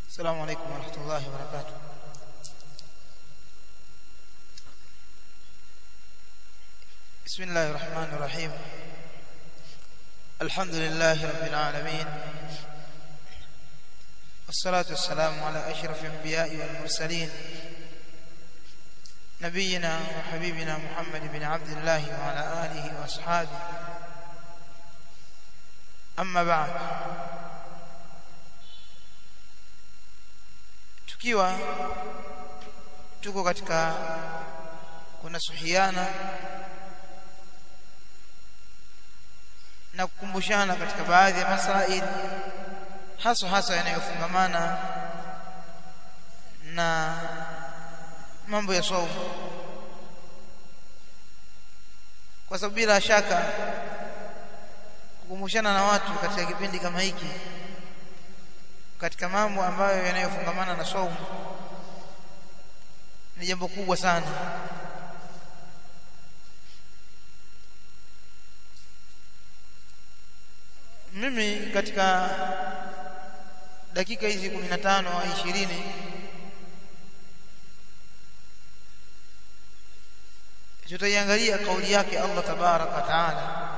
السلام عليكم ورحمة الله وبركاته بسم الله الرحمن الرحيم الحمد لله رب العالمين والصلاة والسلام على أشرف الأنبياء والمرسلين نبينا وحبيبنا محمد بن عبد الله وعلى آله وأصحابه أما بعد tukiwa tuko katika kunasuhiana na kukumbushana katika baadhi ya masaili hasa hasa yanayofungamana na mambo ya saumu kwa sababu bila shaka kukumbushana na watu katika kipindi kama hiki katika mambo ambayo yanayofungamana na saumu ni jambo kubwa sana mimi katika dakika hizi 15 au 20 tutaiangalia kauli yake Allah tabarak wa taala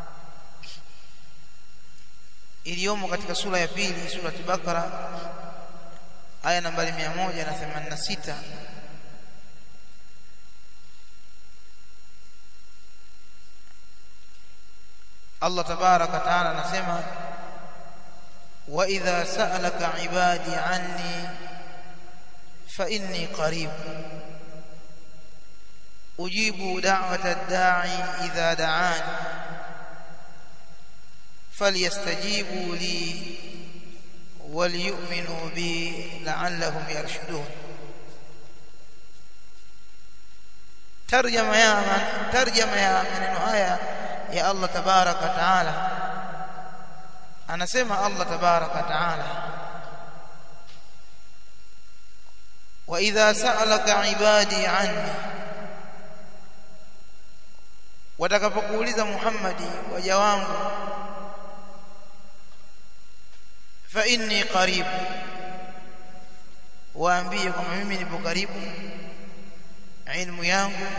iliyomo katika sura ya pili sura Bakara aya nambari 186 Allah tabarak wa taala anasema wa idha sa'alaka ibadi anni fa inni qarib ujibu da'wata ad-da'i idha da'ani فليستجيبوا لي وليؤمنوا بي لعلهم يرشدون ترجمه يا من ترجمه يا maneno haya ya Allah tabarak wa taala anasema Allah tabarak wa taala wa idha sa'alaka ibadi anni watakapokuuliza Muhammadi waja wangu fa inni qarib waambie kwamba mimi nipo karibu ilmu yangu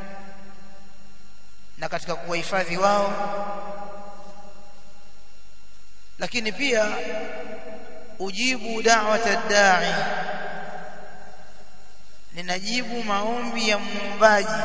na katika kuwahifadhi wao lakini pia ujibu da'wata da'i ninajibu maombi ya muombaji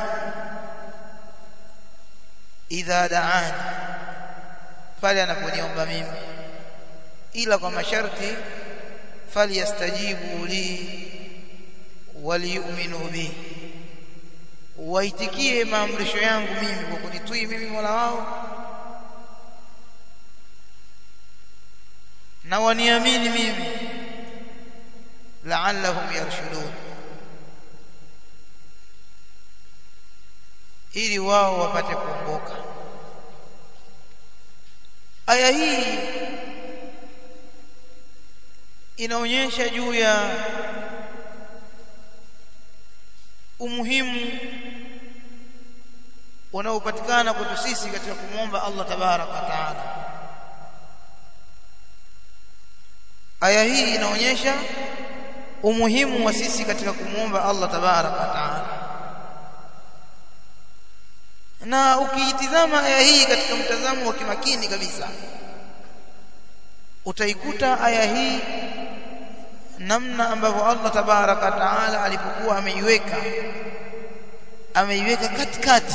idha da'ani pale anaponiomba mimi ila kwa masharti falyastajibu li waliyu'minu bi waitikie maamrisho yangu mimi kwa kunitii mimi Mola wao na waniamini mimi la'allahum yarshudun ili wao wapate kuongoka aya hii inaonyesha juu ya umuhimu unaopatikana kwetu sisi katika kumwomba Allah tabaraka wa taala aya hii inaonyesha umuhimu wa sisi katika kumwomba Allah tabaraka wa taala na ukiitizama aya hii katika mtazamo wa kimakini kabisa utaikuta aya hii namna ambavyo Allah tabaraka taala alipokuwa ameiweka ameiweka katikati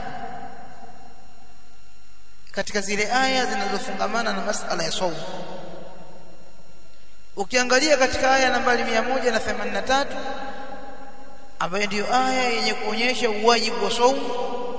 katika zile aya zinazofungamana na masala ya saumu ukiangalia katika aya nambari 183 ambayo ndiyo aya yenye kuonyesha uwajibu wa saumu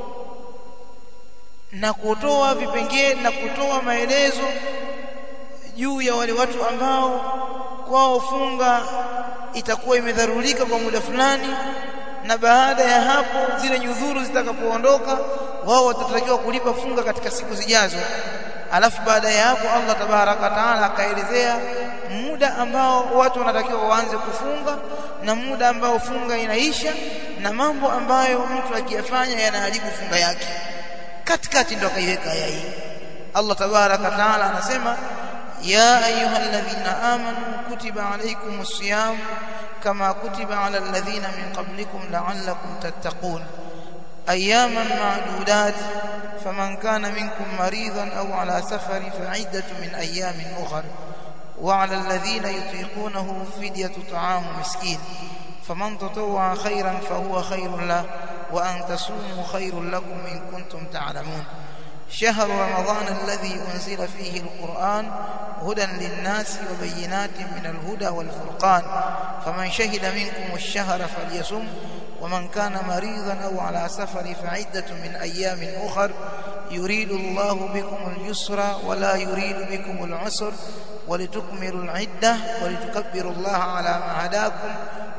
na kutoa vipengele na kutoa maelezo juu ya wale watu ambao kwao funga itakuwa imedharurika kwa muda fulani na baada ya hapo zile nyudhuru zitakapoondoka wao watatakiwa kulipa funga katika siku zijazo alafu baada ya hapo Allah tabaraka taala akaelezea muda ambao watu wanatakiwa waanze kufunga na muda ambao funga inaisha na mambo ambayo mtu akiyafanya yanaharibu funga yake katikati ndo akaiweka aya hii Allah tabaraka taala anasema يا أيها الذين آمنوا كتب عليكم الصيام كما كتب على الذين من قبلكم لعلكم تتقون أياما معدودات فمن كان منكم مريضا أو على سفر فعدة من أيام أخر وعلى الذين يطيقونه فدية طعام مسكين فمن تطوع خيرا فهو خير له وأن تصوموا خير لكم إن كنتم تعلمون شهر رمضان الذي أنزل فيه القرآن هدى للناس وبينات من الهدى والفرقان فمن شهد منكم الشهر فليصم ومن كان مريضا أو على سفر فعدة من أيام أخر يريد الله بكم اليسر ولا يريد بكم العسر ولتكملوا العدة ولتكبروا الله على ما هداكم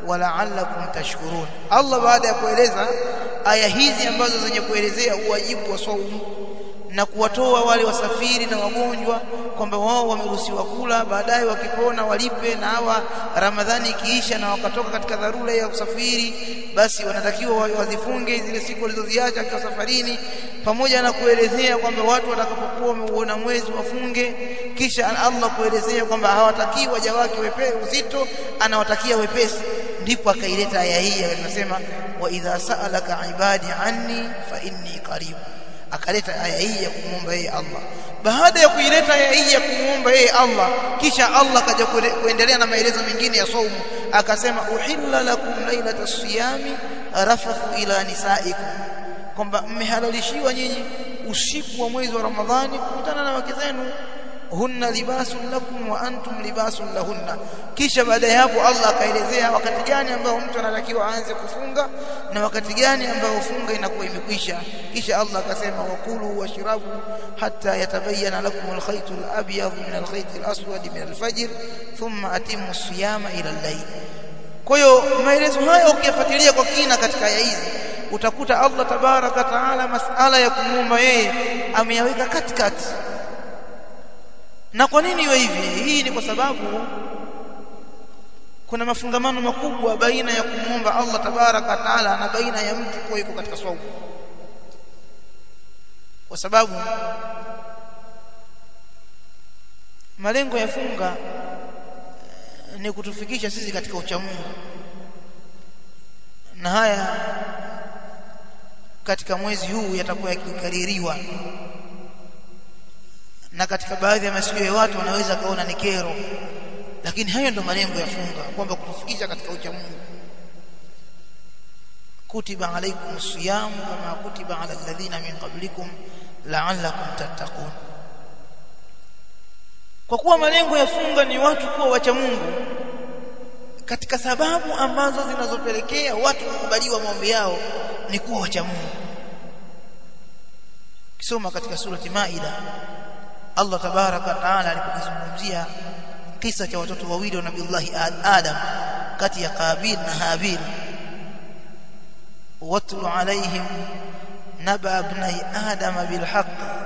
ولعلكم tashkurun Allah baada ya kueleza aya hizi ambazo zenye kuelezea uwajibu wa saumu na kuwatoa wale wasafiri na wagonjwa kwamba wao wameruhusiwa kula baadaye wakipona walipe na hawa Ramadhani ikiisha na wakatoka katika dharura ya kusafiri basi wanatakiwa wazifunge zile siku walizoziacha kwa safarini pamoja na kuelezea kwamba watu watakapokuwa wameuona mwezi wafunge kisha Allah kuelezea kwamba hawatakiwi waja wake wepesi uzito anawatakia wepesi ndipo akaileta aya hii anasema wa idha sa'alaka ibadi anni fa inni qarib akaleta aya hii ya kumwomba yeye Allah baada ya kuileta aya hii ya kumwomba yeye Allah kisha Allah kaja kuendelea na maelezo mengine ya saumu akasema uhilla lakum lailata siyami rafathu ila nisaikum kwamba mmehalalishiwa nyinyi usiku wa mwezi wa Ramadhani kukutana na wake zenu hunna libasun lakum wa antum libasun lahunna kisha baada ya hapo Allah akaelezea wakati gani ambao mtu anatakiwa aanze kufunga na wakati gani ambao funga inakuwa imekwisha kisha Allah akasema wakulu washrabu hatta yatabayyana lakum alkhayt alabyad min alkhayt alaswad min alfajr thumma atimmu siyama ila al-layl kwa hiyo maelezo haya ukiyafuatilia kwa kina katika aya hizi utakuta Allah tabaraka taala masala ya kumuomba yeye ameyaweka katikati na kwa nini iwe hivi hii ni kwa sababu kuna mafungamano makubwa baina ya kumwomba Allah tabaraka taala na baina ya mtu kuwa yuko katika swaumu kwa sababu malengo ya funga ni kutufikisha sisi katika uchamungu na haya katika mwezi huu yatakuwa yakikaririwa na katika baadhi ya masikio ya watu wanaweza kaona ni kero lakini hayo ndo malengo ya funga kwamba kutufikisha katika ucha Mungu kutiba alaykum siyam kama kutiba ala alladhina min qablikum la'allakum tattaqun kwa kuwa malengo ya funga ni watu kuwa wacha Mungu katika sababu ambazo zinazopelekea watu kukubaliwa maombi yao ni kuwa wacha Mungu kisoma katika surati Maida Allah tabaraka taala alipokizungumzia kisa cha watoto wawili wa Nabiiullah Adam kati ya Qabil na Habil watlu alaihim naba ibnai Adam bilhaq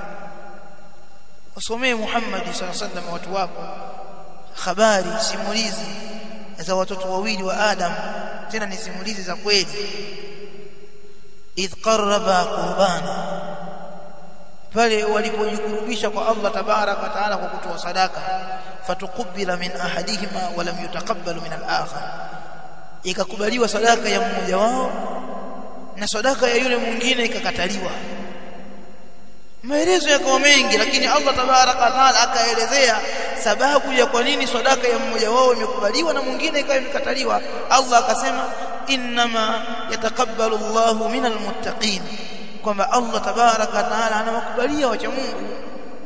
wasomee Muhammad sallallahu alaihi wasallam watu wako habari simulizi za watoto wawili wa Adam tena ni simulizi za kweli idh qarraba qurbana pale walipojikurubisha kwa Allah tabarak wa taala kwa kutoa sadaka fatukubila min ahadihima wa lam yutaqabbal min al-akhar ikakubaliwa sadaka ya mmoja wao na sadaka ya yule mwingine ikakataliwa maelezo yakawa mengi lakini Allah tabarak wa taala akaelezea sababu ya kwa nini sadaka ya mmoja wao imekubaliwa na mwingine ikawa imekataliwa Allah akasema inma yatakabbalu Allahu minal muttaqin kwamba Allah tabaraka taala anawakubalia wacha Mungu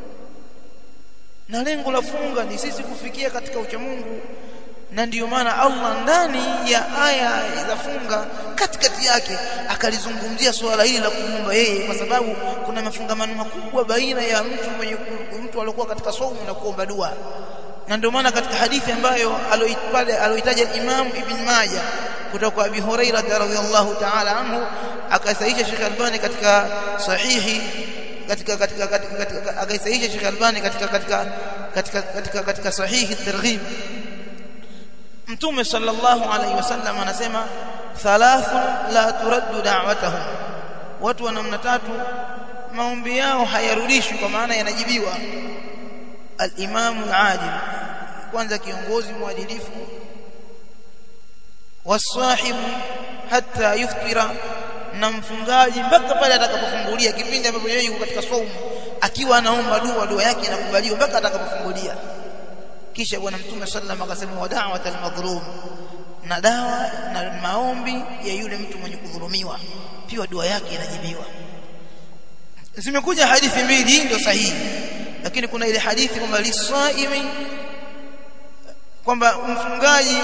na lengo la funga ni sisi kufikia katika ucha Mungu na ndiyo maana Allah ndani ya aya za funga katikati yake akalizungumzia swala hili la kumwomba yeye kwa sababu kuna mafungamano makubwa baina ya mtu mwenye mtu aliyokuwa katika saumu na kuomba dua na ndio maana katika hadithi ambayo aloipale aloitaja Imam Ibn Majah kutoka kwa Abi Hurairah radhiyallahu ta'ala anhu akasahihisha Sheikh Albani katika sahihi katika katika katika akaisahihisha Sheikh Albani katika katika katika katika katika sahihi targhib Mtume sallallahu alaihi wasallam anasema thalathu la turaddu da'watahum watu wa namna tatu maombi yao hayarudishwi kwa maana yanajibiwa al-imam al-adil kwanza kiongozi mwadilifu wasahibu hata yuftira na mfungaji mpaka pale atakapofungulia kipindi ambapo yeye yuko katika saumu akiwa anaomba dua dua yake inakubaliwa mpaka atakapofungulia kisha bwana mtume sallam akasema wa da'watal madhlum na dawa na maombi ya yule mtu mwenye kudhulumiwa pia dua yake inajibiwa zimekuja hadithi mbili hii ndio sahihi lakini kuna ile hadithi kwamba lisaimi kwamba mfungaji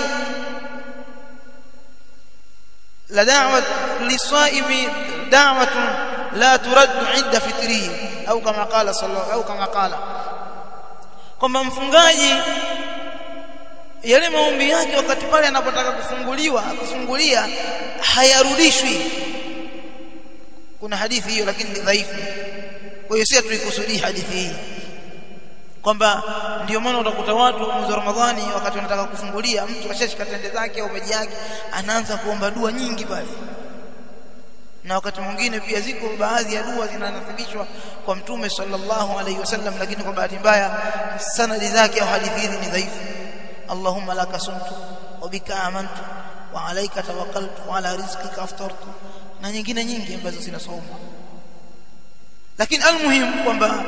la da'wat lisaimi da'watun la turaddu 'inda fitrihi au kama qala sallallahu au kama qala kwamba mfungaji yale maombi yake wakati pale anapotaka kufunguliwa kufungulia hayarudishwi kuna hadithi hiyo lakini ni dhaifu kwa hiyo sisi tuikusudii hadithi hii kwamba ndio maana utakuta watu mwezi wa Ramadhani wakati wanataka kufungulia mtu ashashika tende zake au maji yake anaanza kuomba dua nyingi pale na wakati mwingine pia ziko baadhi ya dua zinanathibishwa kwa mtume sallallahu alaihi wasallam lakini kwa bahati mbaya sanadi zake au hadithi hizi ni dhaifu Allahumma laka sumtu wa bika amantu wa alayka tawakkaltu wa ala rizqika aftartu na nyingine nyingi ambazo zinasoma lakini almuhim kwamba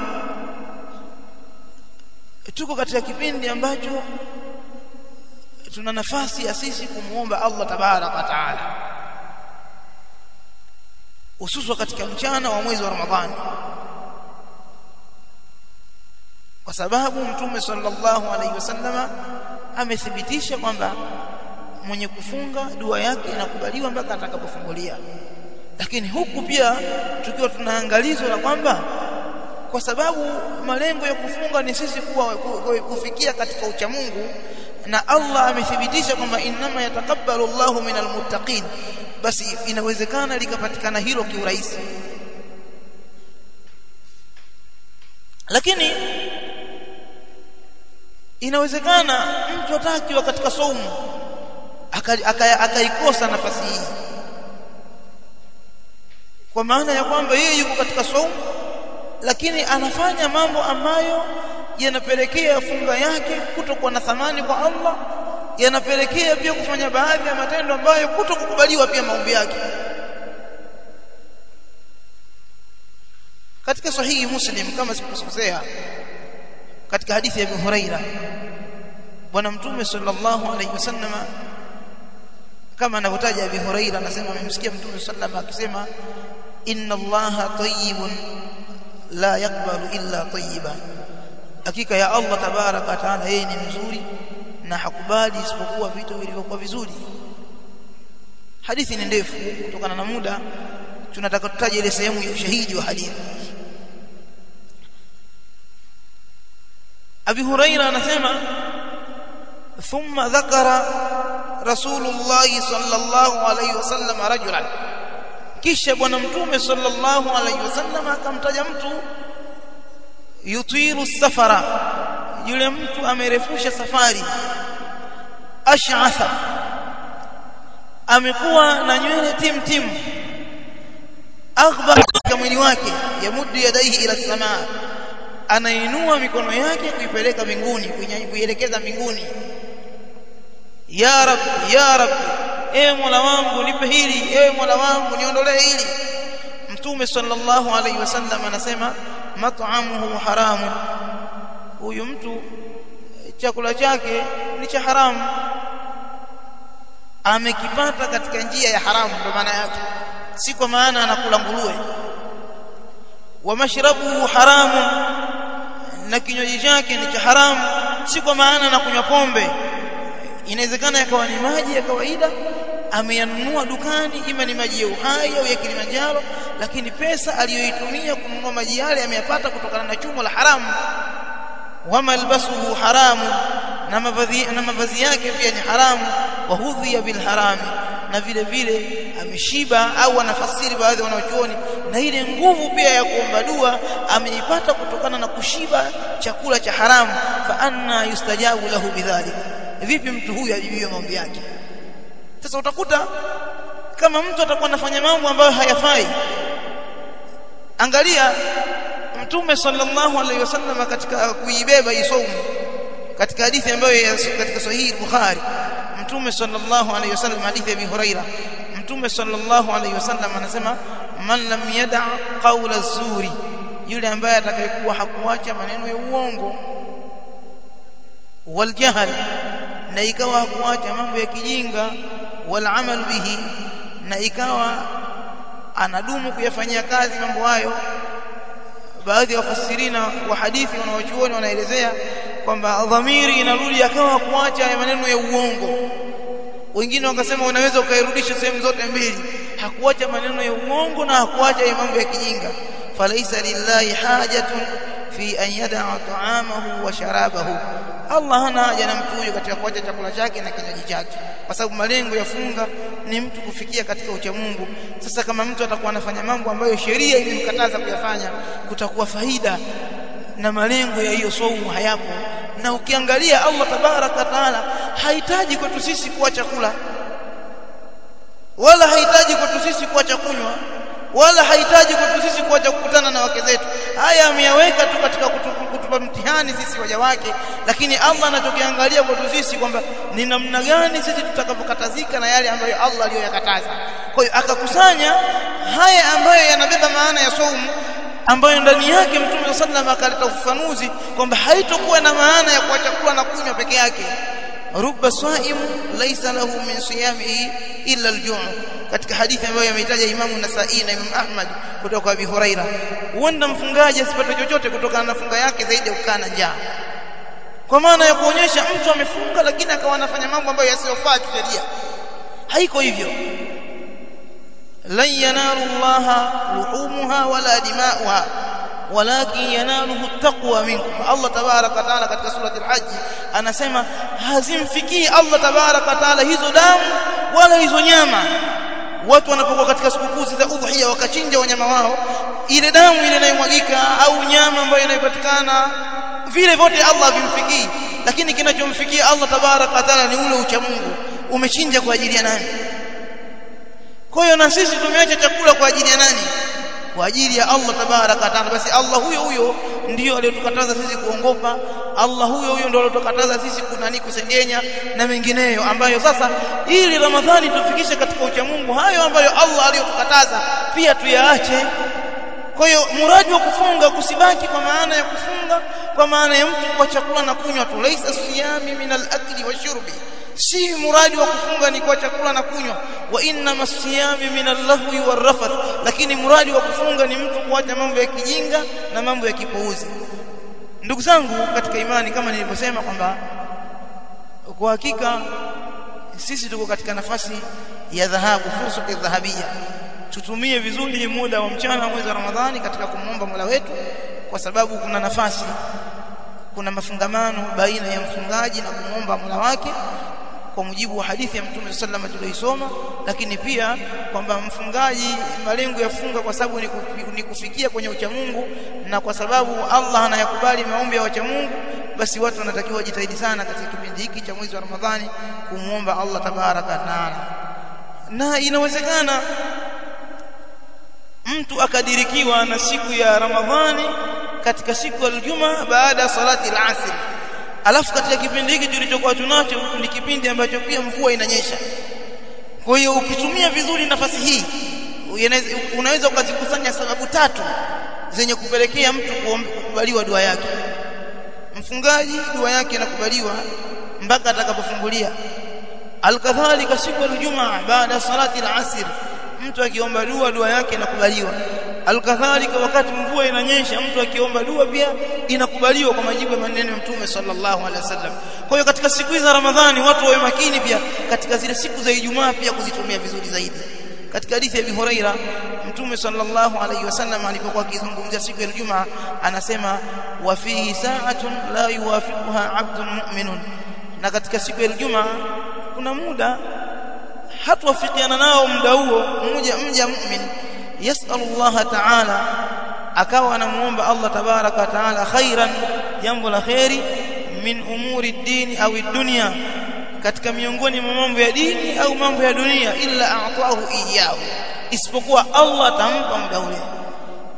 tuko katika kipindi ambacho tuna nafasi ya sisi kumuomba Allah tabaraka wa taala hususan katika mchana wa mwezi wa Ramadhani kwa sababu mtume sallallahu alaihi wasallama amethibitisha kwamba mwenye kufunga dua yake inakubaliwa mpaka atakapofungulia lakini huku pia tukiwa tunaangalizwa na kwamba kwa sababu malengo ya kufunga ni sisi kuwa kufikia katika uchamungu na Allah amethibitisha kwamba innama yatakabbalu Allahu minal muttaqin basi inawezekana likapatikana hilo kiurahisi lakini inawezekana mtu atakiwa katika saumu akaikosa nafasi hii kwa maana ya kwamba yeye yuko katika saumu lakini anafanya mambo ambayo yanapelekea funga yake kutokuwa na thamani kwa Allah yanapelekea pia kufanya baadhi ya matendo ambayo kutokukubaliwa pia maombi yake katika sahihi muslim kama sikukosea katika hadithi ya Abu Huraira bwana mtume sallallahu alaihi wasallam kama anavyotaja Abu Huraira anasema amemsikia mtume sallallahu akisema inna allaha tayyibun la yakbalu illa tayyiba hakika ya Allah tabaraka taala yeye ni mzuri na hakubali isipokuwa vitu vilivyokuwa vizuri hadithi ni ndefu kutokana na muda tunataka tutaje ile sehemu ya ushahidi wa hadithi Abi Huraira anasema thumma dhakara Rasulullah sallallahu alayhi wasallam rajulan kisha bwana mtume sallallahu alayhi wasallam akamtaja mtu yutilu safara yule mtu amerefusha safari ash'atha amekuwa na nywele tim tim aghba katika mwili wake yamuddu yadaihi ila samaa anainua mikono yake kuipeleka mbinguni kuielekeza mbinguni ya rab ya rab ewe mola wangu nipe hili ewe mola wangu niondolee hili mtume sallallahu alaihi wasallam anasema mat'amuhu haramun huyu mtu chakula chake ni cha haramu amekipata katika njia ya haramu kwa maana yake si kwa maana anakula nguruwe wa mashrabuhu haramun na kinywaji chake ni cha haramu si kwa maana anakunywa pombe inawezekana yakawa ni maji ya kawaida ameyanunua dukani ima ni maji ya uhai au ya Kilimanjaro lakini pesa aliyoitumia kununua maji yale ameyapata kutokana na chumo la haramu wa malbasuhu haramu na mavazi na mavazi yake pia ni haramu wa hudhiya bil harami na vile vile ameshiba au anafasiri baadhi wanaochuoni na ile nguvu pia ya kuomba dua ameipata kutokana na kushiba chakula cha haramu fa anna yustajabu lahu bidhalik vipi mtu huyu ajibiwe maombi yake sasa utakuta kama mtu atakuwa anafanya mambo ambayo hayafai angalia mtume sallallahu alaihi wasallam katika kuibeba hii saumu katika hadithi ambayo katika sahihi Bukhari mtume sallallahu alaihi wasallam hadithi ya Abi Huraira mtume sallallahu alaihi wasallam anasema man lam yada qawla zuri yule ambaye atakayekuwa hakuacha maneno ya uongo wal jahl na ikawa hakuacha mambo ya kijinga wal amal bihi na ikawa anadumu kuyafanyia kazi mambo hayo baadhi ya wafasirina wa hadithi wanaochuoni wanaelezea kwamba dhamiri inarudi akawa kuacha ya maneno ya uongo wengine wakasema unaweza ukairudisha sehemu zote mbili hakuacha maneno ya uongo na hakuacha ya mambo ya kijinga falaisa lillahi hajatun fi an yada'a ta'amahu wa sharabahu Allah hana haja na mtu huyo katika kuacha chakula chake na kinywaji chake kwa sababu malengo ya funga ni mtu kufikia katika ucha Mungu sasa kama mtu atakuwa anafanya mambo ambayo sheria imemkataza kuyafanya kutakuwa faida na malengo ya hiyo saumu hayapo na ukiangalia Allah tabaraka taala hahitaji kwetu sisi kuacha kula wala hahitaji kwetu sisi kuacha kunywa wala hahitaji kwetu sisi kuacha kukutana na wake zetu haya ameyaweka tu katika kutupa mtihani sisi waja wake lakini Allah anachokiangalia kwetu sisi kwamba ni namna gani sisi tutakavyokatazika na yale ambayo Allah aliyoyakataza kwa hiyo akakusanya haya ambayo yanabeba maana ya saumu ambayo ndani yake Mtume sallallahu akaleta ufafanuzi kwamba haitokuwa na maana ya kuacha kula na kunywa peke yake rubba saim laysa lahu min siyamihi illa al-ju' katika hadithi ambayo yameitaja Imamu Nasa'i na Imam Ahmad kutoka kwa Abi Huraira huenda mfungaji asipate chochote kutokana na funga yake zaidi ya kukaa na njaa kwa maana ya kuonyesha mtu amefunga lakini akawa anafanya mambo ambayo yasiyofaa kisheria haiko hivyo lan yanalu Allah luhumuha wala dima'uha walakin yanaluhu taqwa minkum Allah tabaraka taala katika surati al-hajj anasema hazimfikii Allah tabaraka taala hizo damu wala hizo nyama watu wanapokuwa katika sikukuu za udhiya wakachinja wanyama wao ile damu ile inayomwagika au nyama ambayo inayopatikana vile vyote Allah vimfikii lakini kinachomfikia Allah tabaraka taala ni ule ucha Mungu umechinja kwa ajili ya nani kwa hiyo na sisi tumeacha chakula kwa ajili ya nani kwa ajili ya Allah tabaraka taala basi Allah huyo huyo ndio aliyotukataza sisi kuongopa Allah huyo huyo ndio aliyotukataza sisi kunani kusengenya na mengineyo ambayo sasa ili Ramadhani tufikishe katika ucha Mungu hayo ambayo Allah aliyotukataza pia tuyaache kwa hiyo muradi wa kufunga kusibaki kwa maana ya kufunga kwa maana ya mtu kwa chakula na kunywa tu laisa siyami min al-akli washurbi si muradi wa kufunga ni kwa chakula na kunywa wa inna masiyami min al-lahwi war-rafath lakini muradi wa kufunga ni mtu kuacha mambo ya kijinga na mambo ya kipuuzi ndugu zangu katika imani kama nilivyosema kwamba kwa hakika sisi tuko katika nafasi ya dhahabu fursa ya dhahabia tutumie vizuri muda wa mchana mwezi wa Ramadhani katika kumwomba Mola wetu kwa sababu kuna nafasi kuna mafungamano baina ya mfungaji na kumwomba Mola wake kwa mujibu wa hadithi ya Mtume sallallahu alaihi tuliosoma lakini pia kwamba mfungaji malengo ya funga kwa sababu ni kufikia kwenye uchamungu na kwa sababu Allah anayakubali maombi ya wachamungu basi watu wanatakiwa jitahidi sana katika kipindi hiki cha mwezi wa Ramadhani kumuomba Allah tabaraka taala na inawezekana mtu akadirikiwa na siku ya Ramadhani katika siku ya Ijumaa baada ya salati al-asr alafu katika kipindi hiki tulichokuwa tunacho ni kipindi ambacho pia mvua inanyesha kwa hiyo ukitumia vizuri nafasi hii unaweza ukazikusanya sababu tatu zenye kupelekea mtu kukubaliwa dua yake mfungaji dua yake inakubaliwa mpaka atakapofungulia alkadhalika siku ya Ijumaa baada ya salati al-asr mtu akiomba dua dua yake inakubaliwa alkadhalika wakati mvua inanyesha mtu akiomba dua pia inakubaliwa kwa majibu ya maneno ya mtume sallallahu alaihi wasallam kwa hiyo katika siku hizi za ramadhani watu wawe makini pia katika zile siku za ijumaa pia kuzitumia vizuri zaidi katika hadithi ya Abi Huraira mtume sallallahu alaihi wasallam alipokuwa akizungumzia siku ya Ijumaa anasema wa fihi sa'atun la yuwafiquha 'abdun mu'minun na katika siku ya Ijumaa kuna muda hatuwafikiana nao muda huo mmoja mja mu'min yasallallahu ta'ala akawa anamuomba Allah tabaraka taala khairan jambo la khairi min umuri dini au dunya katika miongoni mwa mambo ya dini au mambo ya dunia illa a'tahu iyyahu isipokuwa Allah atampa muda ule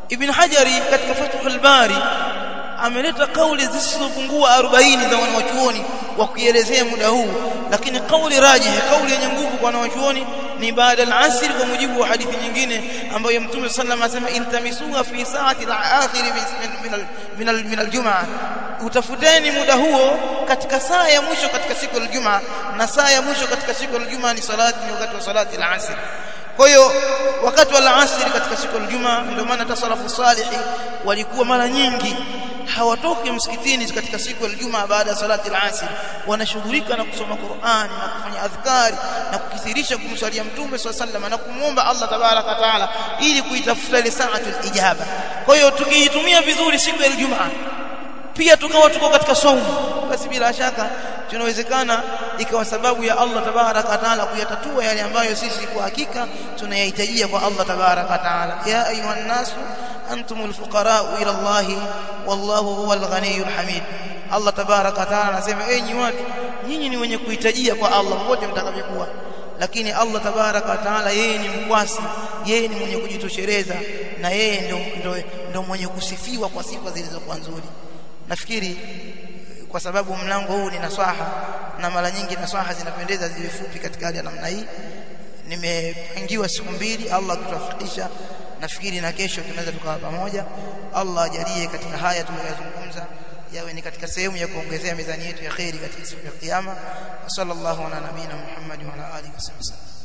ibn hajari katika fathul bari ameleta kauli zisizopungua 40 za wanawachuoni wa kuelezea muda huu lakini kauli rajih kauli yenye nguvu kwa wanawachuoni ni baada al-asr kwa mujibu wa hadithi nyingine ambayo mtume sallallahu alayhi wasallam intamisuha fi saati al-akhir min min al-jum'a utafuteni muda huo katika saa ya mwisho katika siku ya Ijumaa na saa ya mwisho katika siku ya Ijumaa ni salati ni wakati wa salati al-asr kwa hiyo wakati wa al-asr katika siku ya Ijumaa ndio maana tasalafu salihi walikuwa mara nyingi hawatoki msikitini katika siku ya Ijumaa baada ya salati al-asr wanashughulika na kusoma Qur'ani na kufanya adhkari na kukithirisha kumswalia mtume swalla na kumwomba Allah tabaraka taala ili kuitafuta ile saatul ijaba kwa hiyo tukiitumia vizuri siku ya Ijumaa pia tukawa tuko katika saumu basi bila shaka tunawezekana ikawa sababu ya Allah tabaraka taala kuyatatua yale ambayo sisi kwa hakika tunayahitajia kwa Allah tabaraka taala ya ayuhan nasu antumul fuqara ila Allah wallahu huwal ghaniyul hamid Allah tabaraka taala anasema enyi watu nyinyi ni wenye kuhitajia kwa Allah wote mtakavyokuwa lakini Allah tabaraka taala yeye ni mkwasi yeye ni mwenye kujitosheleza na yeye ndio ndio ndio mwenye kusifiwa kwa sifa zilizokuwa nzuri nafikiri kwa sababu mlango huu ni naswaha na mara nyingi naswaha zinapendeza ziwe fupi katika hali ya namna hii nimepangiwa siku mbili Allah kutuwafikisha nafikiri na kesho tunaweza tukawa pamoja Allah ajalie katika haya tuliyozungumza yawe ni katika sehemu ya kuongezea mizani yetu ya khairi katika siku ya kiyama sallallahu ala nabina Muhammad wa ala alihi wasallam